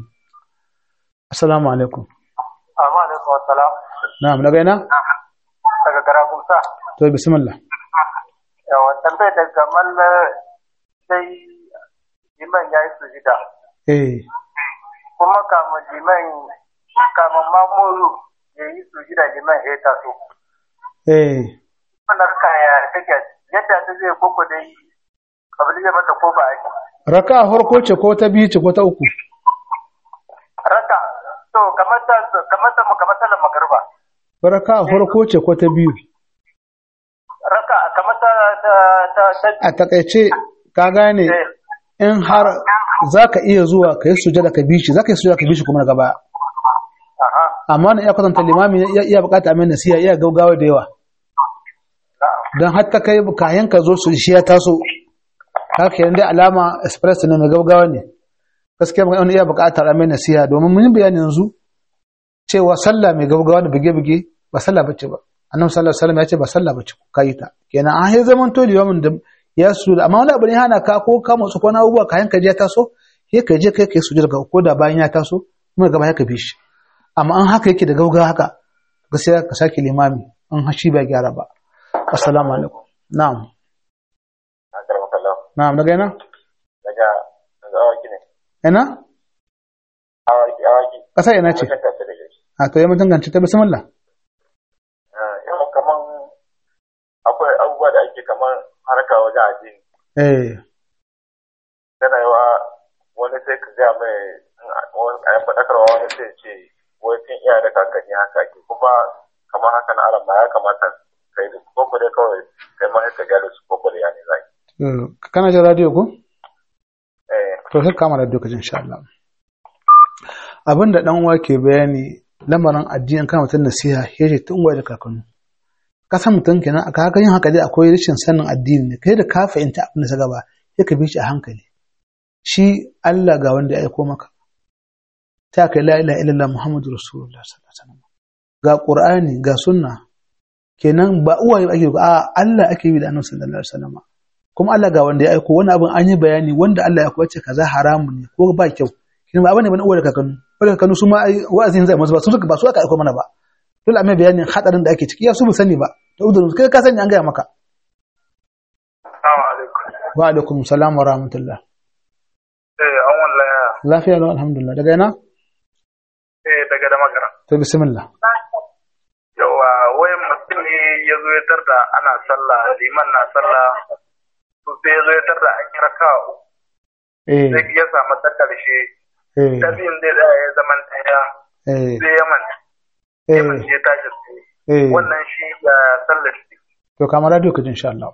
Assalamu alaikum. Amma alaikum assalam. Na'am daga ina? Daga Garagusa. To bismillah. Yawan tambayar da kamar sai liman ya yi sujida. Eh. Kuma kamun liman kamun mamuru ya yi sujida liman ya taso. Eh. Wannan kaya take yadda ta zai koko dai abin zai mata ko ba ake. Raka farko ce ko ta biyu ce ko ta uku? Raka to kamar ta kamar ta kamar sallar magariba. Raka farko ce ko ta biyu? Raka kamar ta ta ta A takaice ka gane Eh. in har za ka iya zuwa ka yi sujada ka bishi za ka yi sujada ka bishi kuma daga baya Aha. amma na iya kwatanta limami ya iya bukata mai nasiha iya gaugawa da yawa don hatta kai kayan ka zo su shi ya taso haka yanzu alama express ne mai gaugawa ne gaskiya wani iya bukatar mai nasiha domin mun yi bayani yanzu cewa sallah mai gaugawa da buge-buge ba sallah bace ba annabi sallallahu alaihi wasallam ya ce ba sallah bace ka yi ta kenan an yi zaman to limamin da ya su amma wani abu ne hana ka ko ka motsa ko na abubuwa kayan ka je ya taso sai ka je kai kai sujud ga ko da bayan ya taso kuma gaba ya ka bi shi amma an haka yake da gaugawa haka gaskiya ka sake limami an hashi ba gyara ba assalamu alaikum na'am na'am daga ina daga daga awaki ne ina awaki awaki kasa ina ce Wajen tafi da shi a to ya mutum ganci ta bismillah yau kaman akwai abubuwa da ake kaman harka wajen addini eh tana yawa wani sai ka gaya mai a yan faɗakarwa wani sai ce wai tun iya da kakanni haka ke kuma kamar haka na aran ma ya kamata kai da su koko dai kawai kai ma ka gyara su koko da ya ne zai eh, kana jin radio ko eh to sai kama radio ka ji insha Allah abinda dan uwa ke bayani lamarin addinin kan mutum nasiha yace tun uwa da kakannu kasan mutum kenan aka haka yin haka dai akwai rashin sanin addini ne kai da ka fahimta abin da ta gaba sai ka bi shi a hankali shi Allah ga wanda ya aiko maka ta kai la ilaha illallah muhammadu rasulullah sallallahu alaihi wasallam ga qur'ani ga sunna kenan ba uwaye ake ba a Allah ake yi da annabi sallallahu alaihi wasallam kuma Allah ga wanda ya aiko wani abin an yi bayani wanda Allah ya kwace kaza haramun ne ko ba kyau kin ba bane bane uwa da kakannu uwa da kakannu su ma ai wa'azin zai musu ba su suka ba su aka aiko mana ba dole a mai bayanin hadarin da ake ciki ya su bu sani ba to udurin kai ka sani an gaya maka Assalamu alaikum. wa alaikum salam wa rahmatullah Eh, an wallaya. lafiya lau alhamdulillah daga ina Eh, daga da magana. to bismillah Yawa, wai mutum ne ya zo ya tarda ana sallah, liman na sallah, to sai ya zo ya tarda an kira kawo. eh Sai ya samu ta karshe, eh ta biyun dai da ya zaman ɗaya, eh sai ya manta, ya eh manta ya tashi tsaye. eh Wannan shi da sallar shi. to kama radio ka ji insha Allah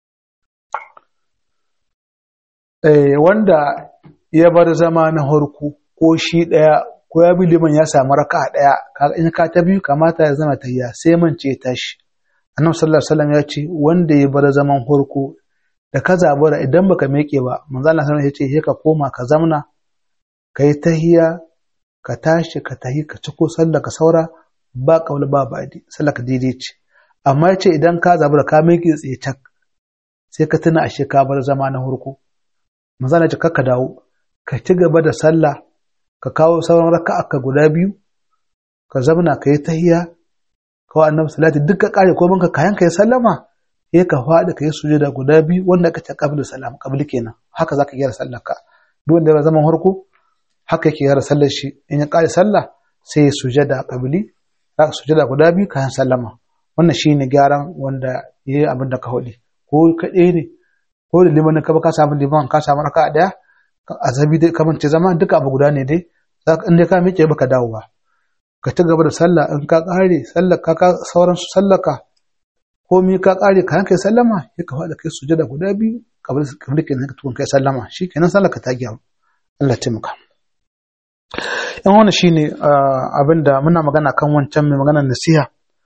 eh wanda ya bar zama na harku ko shi daya ko ya bi liman ya samu raka daya kaga in ka ta biyu kamata ya zama tayya sai man ce tashi annabi sallallahu alaihi wasallam ya ce wanda ya bar zaman harku da ka zabura idan baka meke ba manzo Allah sallallahu alaihi wasallam ya ce ka koma ka zamna kai tahiya ka tashi ka tahi ka ciko sallah ka saura ba kaula ba badi sallah ka daidai ce amma ya ce idan ka zabura ka meke tsaye cak sai ka tuna ashe ka bar zama na harku manzo Allah ya ce ka dawo ka ci gaba da sallah ka kawo sauran raka'a ka guda biyu ka zamna ka yi tahiya ka wa annabi salati duk ka kare ko banka kayan ka yi sallama sai ka faɗi ka yi sujada guda biyu wanda ka ce qablu salam qabli kenan haka zaka gyara sallar ka duk wanda ya zaman harko haka yake gyara sallar shi in ya kare sallah sai ya sujada qabli zaka sujada guda biyu kayan sallama wannan shine gyaran wanda yayi abin da ka hodi ko kaɗai ne ko da liman ka ba ka samu liman ka samu raka'a daya azabi dai kamar ce zama duka abu guda ne dai in dai ka miƙe baka dawo ba ka ci gaba da sallah in ka ƙare sallah ka ka sauran sallah ka komi ka ƙare ka yanke sallama sai ka faɗa kai sujada guda biyu kamar kamar kenan ka tukun kai sallama shikenan sallah ka ta gyaru Allah ya taimaka yan wannan shine abin da muna magana kan wancan mai maganar nasiha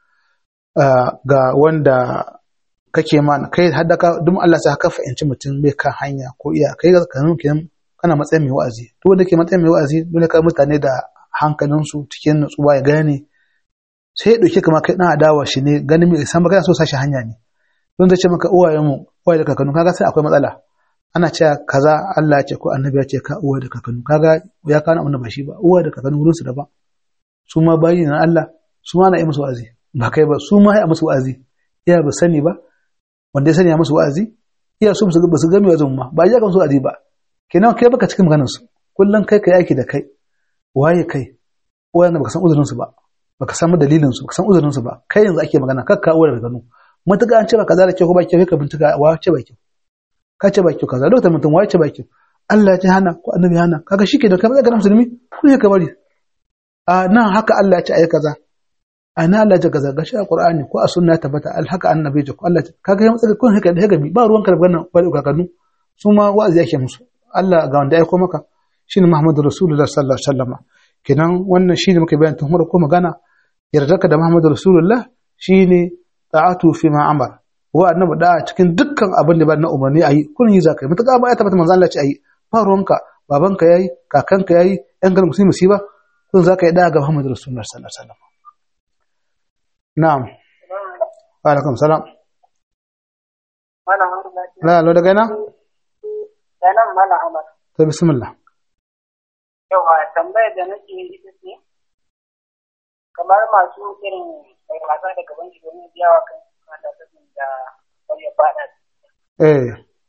ga wanda kake ma kai hadda ka duk Allah sai ka fahimci mutum bai kan hanya ko iya kai ka kenan kana matsayin mai wa'azi duk wanda ke matsayin mai wa'azi dole ka mutane da hankalinsu cikin nutsuwa ya gane sai ya ɗauke kama kai ɗan adawa shi ne ganin mai san magana so sashi hanya ne don zai ce maka uwayen mu uwaye da kakannu kaga sai akwai matsala ana cewa kaza Allah ya ce ko annabi ya ce ka uwa da kakannu kaga ya kana abin da ba shi ba uwa da kakannu wurin su daban su ma bayi na Allah su ma na yi musu wa'azi ba kai ba su ma ya musu wa'azi iya ba sani ba wanda ya sani ya musu wa'azi iya su ba su gami wa'azin ma ba ya ga musu wa'azi ba kenan kai baka cikin maganar su kullum kai kai aiki da kai waye kai wanda baka san uzurin su ba baka san dalilin su baka san uzurin su ba kai yanzu ake magana kakka uwar da gano mutuka an ce ba kaza da kyau ko ba kyau ka bincika wa ce ba kyau ka ce ba kyau kaza lokacin mutum wa ce ba kyau Allah ya ce hana ko annabi hana kaga shi ke da kamar ga musulmi ku ne ka bari a nan haka Allah ya ce ayi kaza a nan Allah ya ce kaza gashi a Qur'ani ko a sunna tabbata al haka annabi ya ce ko Allah kaga ya matsaka kun haka da gami ba ruwan ka da wannan ba da kakannu su ma wa'azi yake musu Allah ga wanda ya aiko maka shine Muhammadu Rasulullah sallallahu alaihi wasallam kenan wannan shine muka bayan tun ko magana yardarka da Muhammadu Rasulullah shine ta'atu fi ma amar wa annabi da cikin dukkan abin da ba na umarni ayi kun yi zakai mutaka ba ya tabbata manzo Allah ce ayi ba ruwanka babanka yayi kakanka yayi yan garin musulmi musiba kun zaka yi da ga Muhammadu Rasulullah sallallahu alaihi wasallam na'am wa alaikum salam Malam Ahmad. la lo daga ina Sanan Malam Ahmad. to bismillah Yawa tambayar da nake yi ita ce kamar masu irin mai wasa da gaban shi domin biya wa kan mata sanin da wani ya fada. eh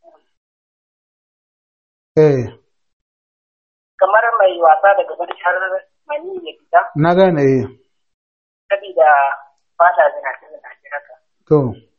eh Kamar mai wasa da gaban shi har mani ya fita na gane eh saboda fada zinace zinace haka. to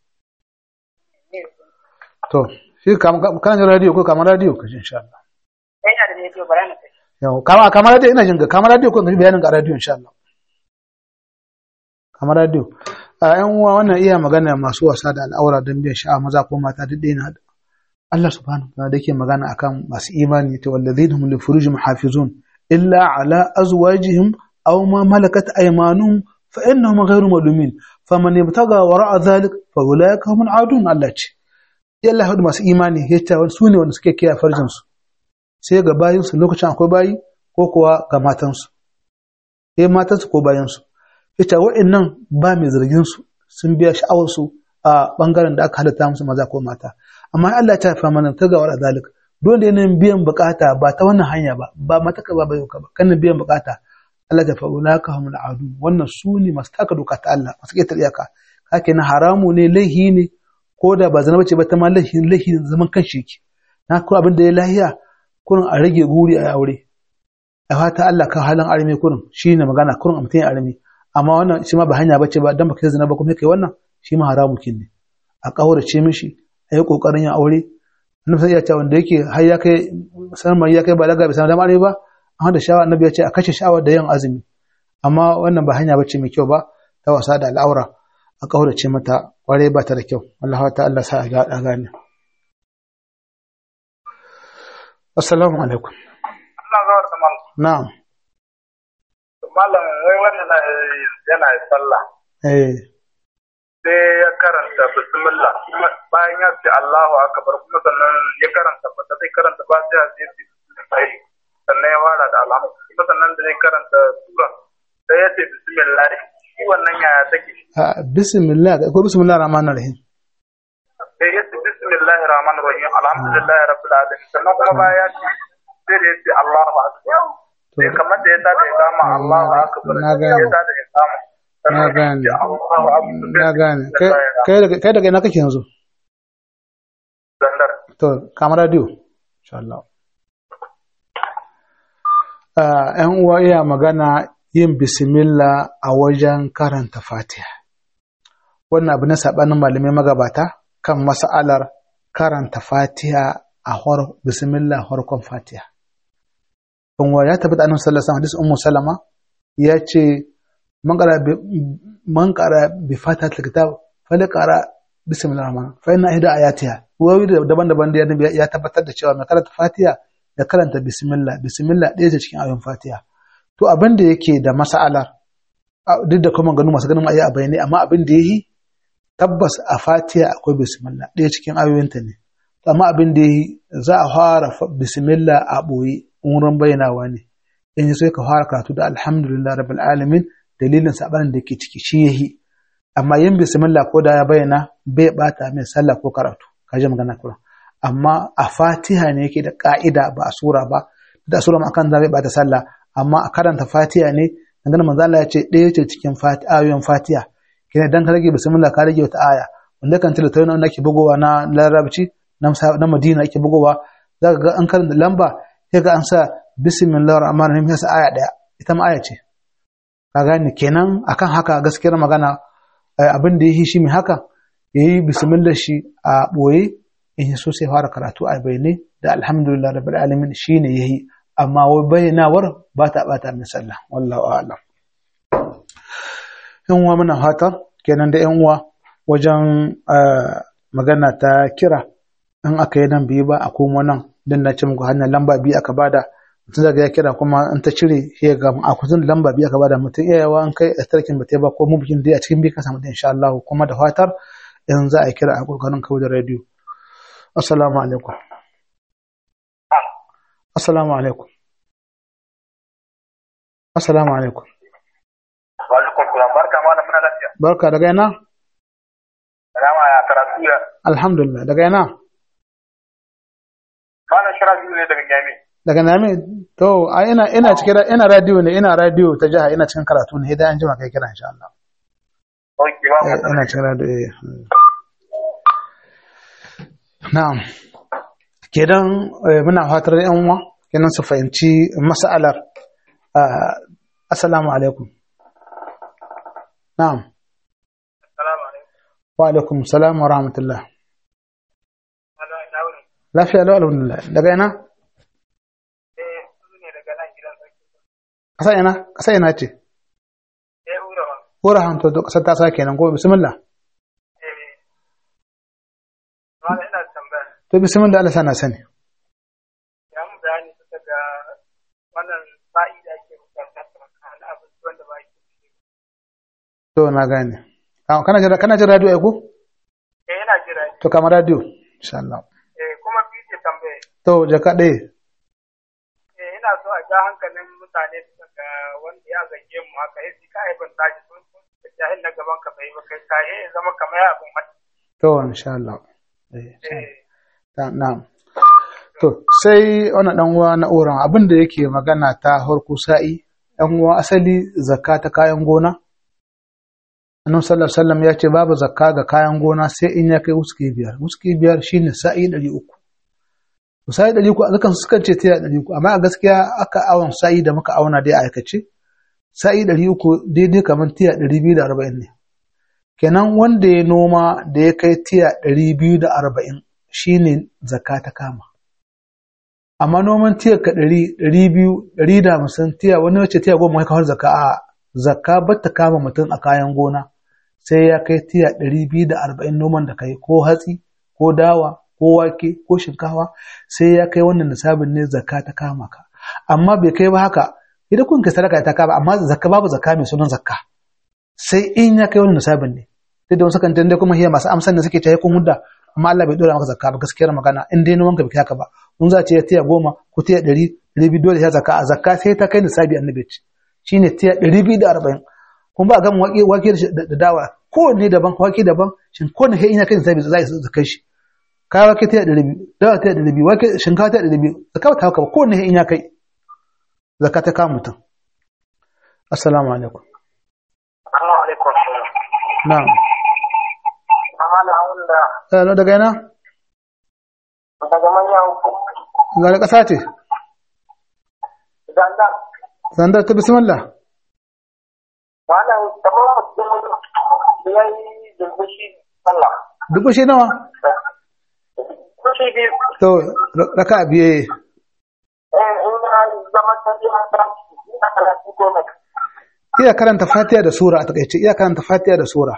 to shi kam kana jin radio ko kamar radio kaje insha Allah Sai yana da rediyo bara na tafi. yau kama kamar radio ina jin ka kamar radio ko kaji bayanin ga radio insha Allah kamar radio a yan uwa wannan iya magana masu wasa da al'aura don biyan sha'a maza ko mata duk ɗaya na Allah subhanahu wa ta'ala da ke magana akan masu imani ta wallazina hum li furujihim hafizun illa ala azwajihim aw ma malakat aymanuhum fa innahum ghayru malumin faman ibtaga wara'a dhalik fa ulaika humul adun Allah ce Allah hudu masu imani yace su ne wanda suke kiyaye farjin su sai ga bayinsu lokacin akwai bayi ko kuwa ga matansu sai matansu ko bayansu ita wa'annan ba mai zargin su sun biya sha'awarsu a bangaren da aka halatta musu maza ko mata amma Allah ta fa mana ta gawar zalik dole ne biyan bukata ba ta wannan hanya ba ba mata ka ba bayo ka ba kan biyan bukata Allah ta fa'ula ka humul adu wannan su ne masu taka doka ta Allah masu ƙetar iyaka kake na haramu ne laihi ne ko da ba zana bace ba ta ma laihi laihi zaman kan shi yake na ko abin da ya lahiya kurin a rage guri a aure a fata Allah ka halin arme kurin shi ne magana kurin a mutum ya arme amma wannan shi ma ba hanya bace ba dan baka zina ba kuma kai wannan shi ma haramu kin ne a kaurace mishi a yi kokarin yin aure annabi sai ya ce wanda yake har ya kai sanar ya kai balaga bai sanar da arme ba amma da shawa annabi ya ce a kashe shawa da yin azumi amma wannan ba hanya bace mai kyau ba ta wasa da al'aura a kaurace mata kware ba ta da kyau Allah ta Allah sa a gane Assalamu alaikum. Allah zawar da malam. Na'am. Malam wai wannan yana sallah. Eh. Sai ya karanta bismillah kuma bayan ya ce Allahu akbar kuma sannan ya karanta fata zai karanta ba sai ya ce bismillah sannan ya fara da alhamdu kuma sannan da zai karanta sura sai ya ce bismillah shi wannan yaya take Ah, bismillah ko bismillah rahmanir rahim. sai ya ce bismillahir rahmanir rahim alhamdulillahi rabbil alamin sannan kuma bayan ya ce sai da ya ce Allahu akbar sai kamar da ya tada ya kama Allahu akbar Na gane. ya tada ya kama Na gane. Allahu akbar Na gane. Kai kai daga kai daga ina kake yanzu? Zandar. To, kamar radio. Insha Allah. Ah, ‘yan uwa iya magana yin bismillah a wajen karanta Fatiha. Wannan abu na saɓanin malamai magabata kan mas'alar karanta Fatiha a hor bismillah harkon Fatiha. In wa ya tabbata annabi sallallahu alaihi wasallam hadisi Ummu Salama ya ce man qara bi man qara bi Fatihatil kitab falyaqra bismillahir rahman fa inna ihda ayatiha wawi daban-daban da annabi ya tabbatar da cewa mai karanta Fatiha da karanta bismillah bismillah ɗaya ce cikin ayoyin Fatiha to abin da yake da mas'alar a- duk da kuma ganu masu ganin ayi a bayanai amma abin da yayi tabbas a Fatiha akwai bismillah ɗaya cikin ayoyinta ne To amma abin da yayi za a fara fa- bismillah a boye wurin bayyanawa ne in yi sai ka fara karatu da alhamdulillah rabbil alamin dalilin sabanin da ke ciki shi yahi amma yin bismillah ko da ya bayyana bai bata mai sallah ko karatu ka ji magana kura amma a fatiha ne yake da ka'ida ba a sura ba da sura ma kan bai bata sallah amma a karanta fatiha ne dangane manzo Allah ya ce ɗaya ce cikin fati- ayoyin fatiha kina dan ka rage bismillah ka rage wata aya wanda kan tilata wanda ake bugowa na larabci na Musa- na Madina ake bugowa zaka ga an karanta lamba sai ga an sa bismillahir rahmanir rahim sai sa aya daya ita ma aya ce ka gane kenan akan haka gaskiyar magana eh, abin da yi shi mai haka yayi bismillah shi a boye in so sai fara karatu a bayyane da alhamdulillah rabbil alamin shine yayi amma wai bayyanawar ba ta bata min sallah wallahu a'lam yan uwa muna fata kenan da yan uwa wajen eh, magana ta kira in aka yi nan biyu ba a komo nan dan na ce muku hanyar lamba biyu aka bada mutum daga ya kira kuma in ta cire ya ga a kusan lamba biya ka bada mutum iya yawa in kai a tarkin ba ta ba ko mu bikin dai a cikin bi ka samu da insha Allah kuma da fatar in za a kira a kokarin kawo da radio assalamu alaikum assalamu alaikum assalamu alaikum wa alaikum salam barka ma da muna lafiya barka daga yana salama ya karatu ya alhamdulillah daga yana mana shira biyu ne daga jami daga nami to a ina ina cikin ina radio ne ina radio ta jiha ina cikin karatu ne idan an jima kai kira insha Allah oke ba Eh, ina cikin radio eh hmm. na'am kenan eh, muna fatar yan uwa kenan su fahimci mas'alar Ah, assalamu alaikum na'am salamu alaikum wa alaikum salam wa rahmatullah ana ina wuni lafiya lau alhamdulillah daga ina eh su ne daga nan gidan sarki kasa ina kasa ina ce eh ura ma ko rahanto to kasar ta sa kenan ko bismillah eh mana ina tambaya to bismillah Allah sana sani ya mu bayani bisa ga wannan sa'i da ake bukata na abinci wanda ba ake to na gane Ah, kana jira kana jira radio ai ko eh ina jira ne. to kama radio insha Allah eh kuma biyu ce tambaya to jaka ɗaya eh ina so a ja hankalin mutane bisa ga wanda ya zage mu haka ya ji ka aibin taji sun sun da jahil na gaban ka bai ba kai ka ya zama kamar ya abin mata to insha Allah eh insha Allah. eh Ta- na'am to sai wannan dan uwa na oran abin da yake magana ta harku sa'i dan uwa asali zakka ta kayan gona annabi sallallahu alaihi wasallam ya ce babu zakka ga kayan gona sai in ya kai wuski biyar wuski biyar shine sa'i 300 to sa'i 300 azukan sukan ce tiya 300 amma a gaskiya aka awon sa'i da muka auna dai a aikace sa'i 300 daidai kamar tiya 240 ne kenan wanda ya noma da ya kai tiya 240 shine zakka ta kama amma noman tiya ka ɗari ɗari biyu ɗari da hamsin tiya wani wacce tiya goma ya kawar zakka a zakka ba ta kama mutum a kayan gona sai ya kai tiya ɗari biyu da arba'in noman da kai ko hatsi ko dawa ko wake ko shinkawa sai ya kai wannan nisabin ne zakka ta kama ka amma bai kai ba haka idan kun kai sadaka ta kama amma zakka babu zakka mai sunan zakka sai in ya kai wannan nisabin ne duk da wasu kan dai kuma hiya masu amsan da suke ta kun hudda amma Allah bai dora maka zakka ba gaskiyar magana in dai noman ka bai haka ba mun za ce tiya goma ko tiya ɗari ɗari biyu dole ya zakka a zakka sai ta kai nisabi annabi ya ce shine tiya ɗari biyu da arba'in kuma ba a gama wake wake da da dawa kowanne daban wake daban shin kowanne sai in ya kai nisabi za a zakka shi kaya wake tiya ɗari biyu dawa tiya ɗari biyu wake shinkafa tiya ɗari biyu zakka ba ta haka ba kowanne sai in ya kai zakka ta kama mutum assalamu alaikum Assalamu alaikum. na'am Amma da wanda Eh, daga ina daga manyan ga ƙasa ce zanda zandar ta bismillah wannan kamar mutum ya yi dumbushi sallah. duk shi nawa Kushi biyu, to raka biye eh, in ya zama tafiya ta ina karatu goma. iya karanta fatiha da sura a takaice iya karanta fatiha da sura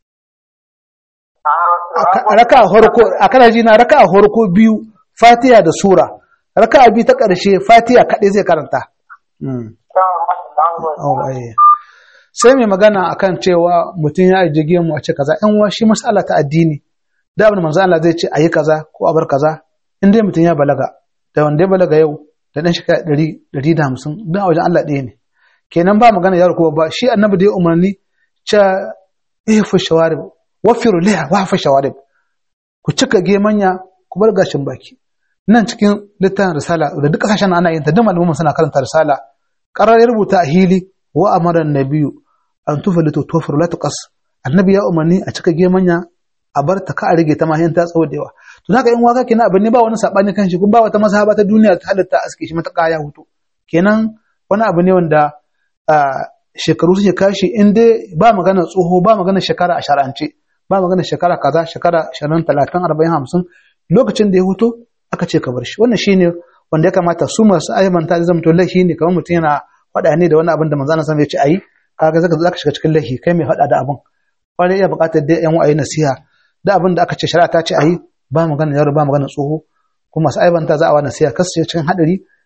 a raka a horko a kana ji na raka a horko biyu fatiha da sura raka a biyu ta ƙarshe fatiha kaɗai zai karanta Mm. Oh, eh. sai mai magana akan cewa mutum ya ajiye mu a ce kaza in wa shi mas'ala ta addini da abin da manzo Allah zai ce ayi kaza ko a bar kaza in dai mutum ya balaga da wanda ya balaga yau da dan shekara ɗari ɗari da hamsin don a wajen Allah ɗaya ne kenan ba magana yaro ko ba shi annabi da ya umarni cha ihfu shawarib wafiru liha wa fa shawarib ku cika gemanya ku bar gashin baki nan cikin littafin risala da duk kasashen ana yin ta duk malaman suna karanta risala qarar ya rubuta a hili wa amara nabiyu an tufalitu tufur la tuqas annabi ya umarni a cika gemanya a bar ta ka a rage ta ma ta tsawo da yawa to haka in waka kenan abin ne ba wani sabani kan shi kun ba wata mazhaba ta duniya ta halatta aske shi mata ya hutu kenan wani abu ne wanda shekaru suke kashi in dai ba magana tsoho ba magana shekara a shar'ance ba magana shekara kaza shekara 20 30 40 50 lokacin da ya hutu aka ce ka bar shi wannan shine wanda ya kamata su masu ayyamanta da zamto laifi ne kamar mutum yana faɗa ne da wani abin da manzo Allah ya ce ayi kaga zaka zaka shiga cikin laifi kai mai faɗa da abin wani iya buƙatar dai yan wa'ayi nasiha da abin da aka ce shari'a ta ce ayi ba magana yaro ba magana tsoho kuma masu ayyamanta za a wa nasiha kasu cikin hadari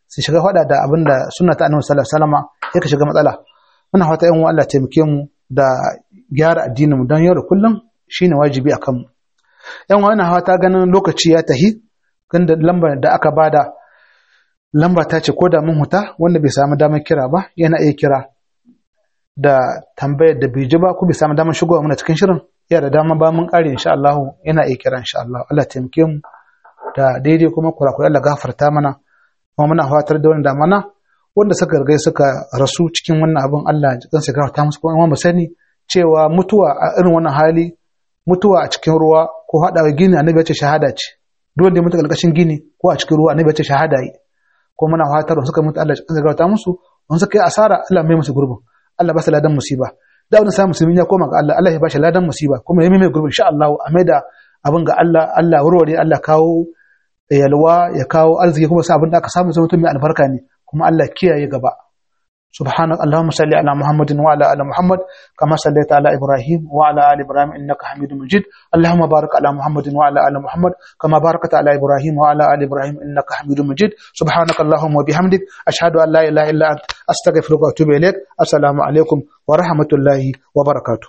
su shiga faɗa da abin da sunna ta annabi sallallahu alaihi wasallam ya ka shiga matsala muna fata yan uwa Allah taimake mu da gyara addinin mu don yau da kullum shine wajibi akan mu yan uwa ina fata ganin lokaci ya tahi kan da lambar da aka bada lamba ta ce ko da mun huta wanda bai samu damar kira ba yana iya kira da tambayar da bai ji ba ko bai samu damar shigowa muna cikin shirin ya da dama ba mun kare insha Allah yana iya kira insha Allah Allah taimake mu da daidai kuma kurakurai Allah gafarta mana kuma muna fatar da wannan mana wanda suka riga suka rasu cikin wannan abin Allah ya sa gafarta musu kuma mu sani cewa mutuwa a irin wannan hali mutuwa a cikin ruwa ko haɗawa gini annabi ya ce shahada ce duk wanda ya mutu ƙarƙashin gini ko a cikin ruwa annabi ya ce shahada yi ko muna fatar suka mutu Allah ya gafarta musu wani suka yi asara Allah mai musu gurbin Allah ba su ladan musiba da wani samun musulmi ya koma ga Allah Allah ya ba shi ladan musiba kuma ya mai gurbin insha Allah a mai da abin ga Allah Allah warware Allah kawo yalwa ya kawo arziki kuma sa abin da aka samu zama mutum mai albarka ne kuma Allah kiyaye gaba سبحانك اللهم صل على محمد وعلى ال محمد كما صليت على ابراهيم وعلى ال ابراهيم انك حميد مجيد اللهم بارك على محمد وعلى ال محمد كما باركت على ابراهيم وعلى ال ابراهيم انك حميد مجيد سبحانك اللهم وبحمدك اشهد ان لا اله الا انت استغفرك واتوب اليك السلام عليكم ورحمه الله وبركاته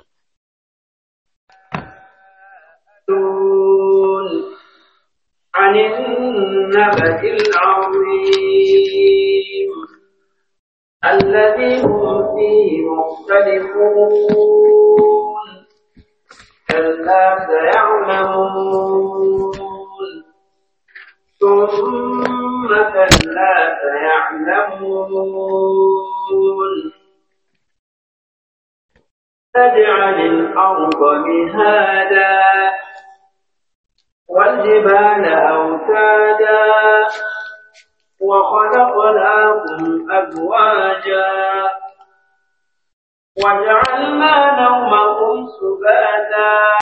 عن النبأ العظيم الذي هم فيه مختلفون كلا سيعلمون ثم كلا سيعلمون تجعل الأرض مهادا والجبال أوتادا وخلقناكم أزواجا وجعلنا نومكم